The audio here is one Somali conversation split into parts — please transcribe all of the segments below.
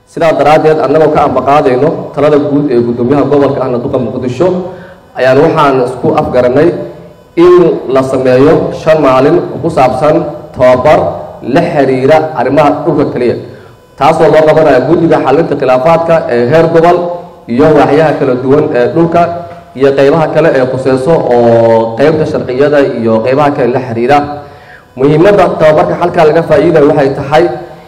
sidaa daraaddeed annagoo ka ambaqaadayno talada guud ee guddoomiyaha gobolka ahna duqa muqdisho ayaan waxaan isku afgaranay in la sameeyo shan maalin oo ku saabsan tababar la xiriira arrimaha dhulka keliya taasoo loo qabanayo guddiga xalinta khilaafaadka ee heer gobol iyo waaxyaha kala duwan ee dhulka iyo qeybaha kale ee khuseyso oo qeybta sharciyada iyo qeybaha kale la xiriira muhiimadda tababarka halkaa laga faa'iidayo waxay tahay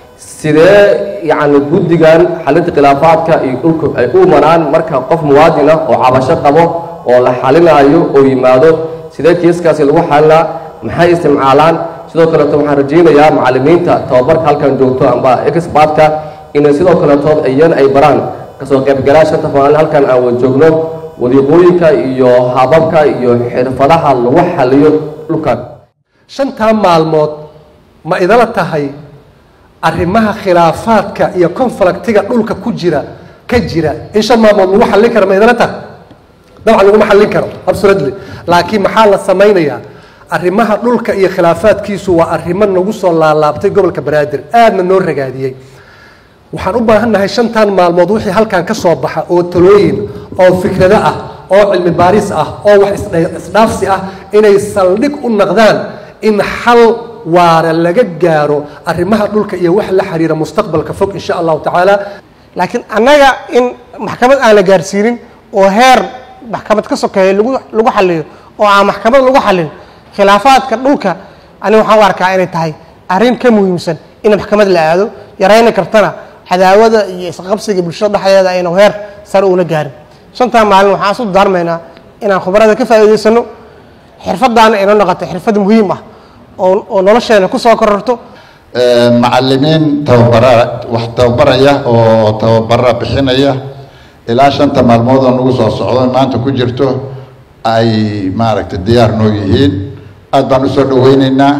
sidee yacni guddigan xalinta khilaafaadka iyo dhulka ay u maraan marka qof muwaadin ah oo cabasho qabo oo la xalinayo oo yimaado sidee kiiskaasi lagu xalinaa maxay isticmaalaan sidoo kaleeto waxaan rajaynayaa macallimiinta tababarka halkan joogto amba expertka inay sidoo kaletood iyana ay baraan kasoo qaybgalaa shanta maalin halkan aan wada joogno wadiiqooyinka iyo hababka iyo xirfadaha lagu xaliyo dhulkan shantaa maalmood ma idala tahay arrimaha khilaafaadka iyo conflictiga dhulka ku jira ka jira in shan maalmood lagu xallin karo ma idala tahay dabcan laguma xallin karo absolutely laakiin maxaa la samaynayaa arrimaha dhulka iyo khilaafaadkiisu waa arrimo nagu soo laalaabtay gobolka banaadir aadna noo ragaadiyey waxaan u baahannahay shantan maalmood wixii halkan ka soo baxa oo talooyin oo fikrado ah oo cilmi baaris ah oo wax isdhaafsi ah inay saldhig u naqdaan in xal waara laga gaaro arrimaha dhulka iyo wax la xiriira mustaqbalka fog insha allahu tacaala laakiin annaga in maxkamad aan la gaarsiinin oo heer maxkamad ka sokeeya lagu lagu xaliyo oo aan maxkamad lagu xalin khilaafaadka dhulka ani waxaan u arkaa inay tahay arrin ka muhiimsan in maxkamad la aado yarayna kartana cadaawada iyo isqabsiga bulshada dhexdeeda aynu heer sare uuna gaarin shantaa maalin waxaan isu daarmaynaa inaan khubarada ka faa'iidaysano xirfadaana inoo noqoto xirfad muhiim ah oo oo nolosheena ku soo kororto macallimiin tababara wax tababaraya oo tababara bixinaya ilaa shanta maalmood oo nagu soo socdo maanta ku jirto ay maaragtay diyaar noo yihiin aad baan usoo dhaweyneynaa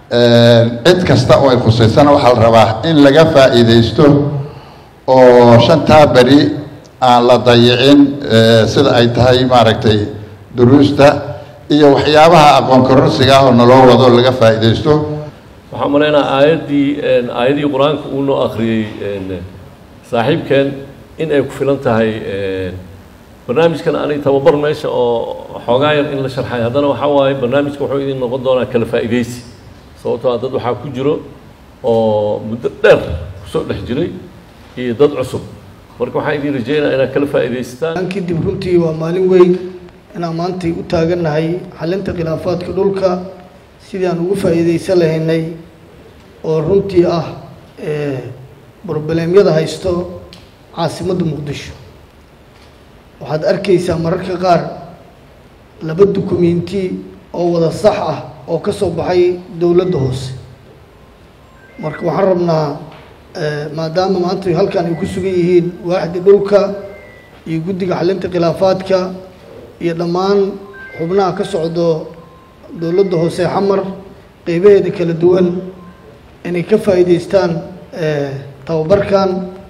cid kasta oo ay khusaysana waxaa la rabaa in laga faa'iidaysto oo shantaa beri aan la dayicin sida ay tahay maaragtay duruusta iyo waxyaabaha aqoon kororsiga ah oo naloo wado laga faa'iidaysto waxaan malaynaa aayaddii aayadihii qur-aanka uu noo akhriyey saaxiibkeen in ay ku filan tahay barnaamijkan ani tababar meesha oo xoogaa yar in la sharxay haddana waxaa waaye barnaamijka wuxuu idin noqon doonaa kala faa'iidaysi sababtoo ah dad waxaa ku jiro oo muddo dheer kusoo dhex jiray iyo dad cusub marka waxaan idin rajeynaya inaad kala faa'iidaysataan kadib runtii waa maalin weyn inaan maantay u taagannahay xalinta khilaafaadka dhulka sidii aan ugu faa'iidaysan lahaynay oo runtii ah brobleemyada haysto caasimadda muqdisho waxaad arkaysaa mararka qaar laba dukumenti oo wada sax ah oo ka soo baxay dowladda hoose marka waxaan rabnaa maadaama maanta halkan ay ku sugan yihiin waaxda dhulka iyo guddiga xalinta khilaafaadka iyo dhammaan xubnaha ka socdo dowladda hoose xamar qeybaheeda kala duwan inay ka faa'iidaystaan tababarkan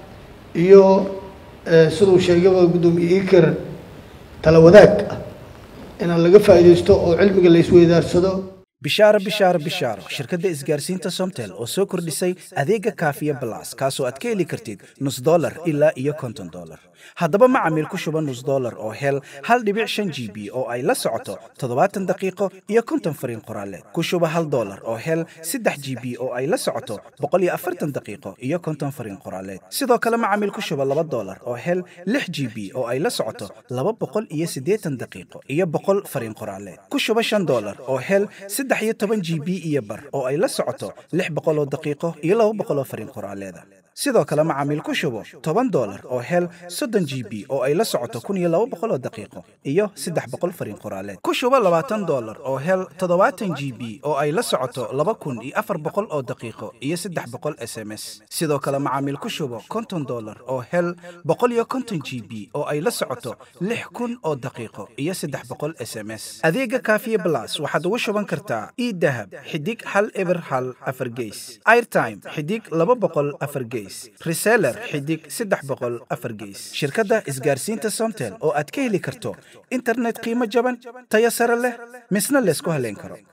iyo siduu sheegaba guddoomiye iker tala wadaag ah inaan laga faa'iidaysto oo cilmiga la isweydaarsado bishaaro bishaaro bishaaro shirkadda isgaarsiinta somtel oo soo kordhisay adeega kaafiya balas kaasoo aad ka heli kartid nus dolar ilaa iyo konton dolar haddaba macamiil ku shuba nus dolar oo hel hal dhibic shan g b oo ay la socoto toddobaatan daqiiqo iyo konton fariin qoraaleed ku shuba hal dolar oo hel saddex g b oo ay la socoto boqol iyo afartan daqiiqo iyo konton fariin qoraaleed sidoo kale macamiil ku shuba laba dolar oo hel lix g b oo ay la socoto laba boqol iyo siddeetan daqiiqo iyo boqol fariin qoraaleed ku shuba shan dolar oo hel saddex iyo toban g b iyo bar oo ay la socoto lix boqol oo daqiiqo iyo laba boqol oo fariin qoraaleeda sidoo kale macaamiil ku shubo toban dolar oo hel soddon g b oo ay la socoto kun iyo laba boqol oo daqiiqo iyo saddex boqol fariin qoraaleed ku shubo labaatan dolar oo hel toddobaatan g b oo ay la socoto laba kun iyo afar boqol oo daqiiqo iyo saddex boqol s m s sidoo kale macaamiil ku shubo konton dolar oo hel boqol iyo konton g b oo ay la socoto lix kun oo daqiiqo iyo saddex boqol s m s adeega kaafiye blas waxaad ugu shuban kartaa idahab xidig hal eber hal afar geys airtime xidig laba boqol afar geys reseller xidig saddex boqol afar geys shirkadda isgaarsiinta somtel oo aad ka heli karto internet qiimo jaban tayo sare leh misna laysku haleyn karo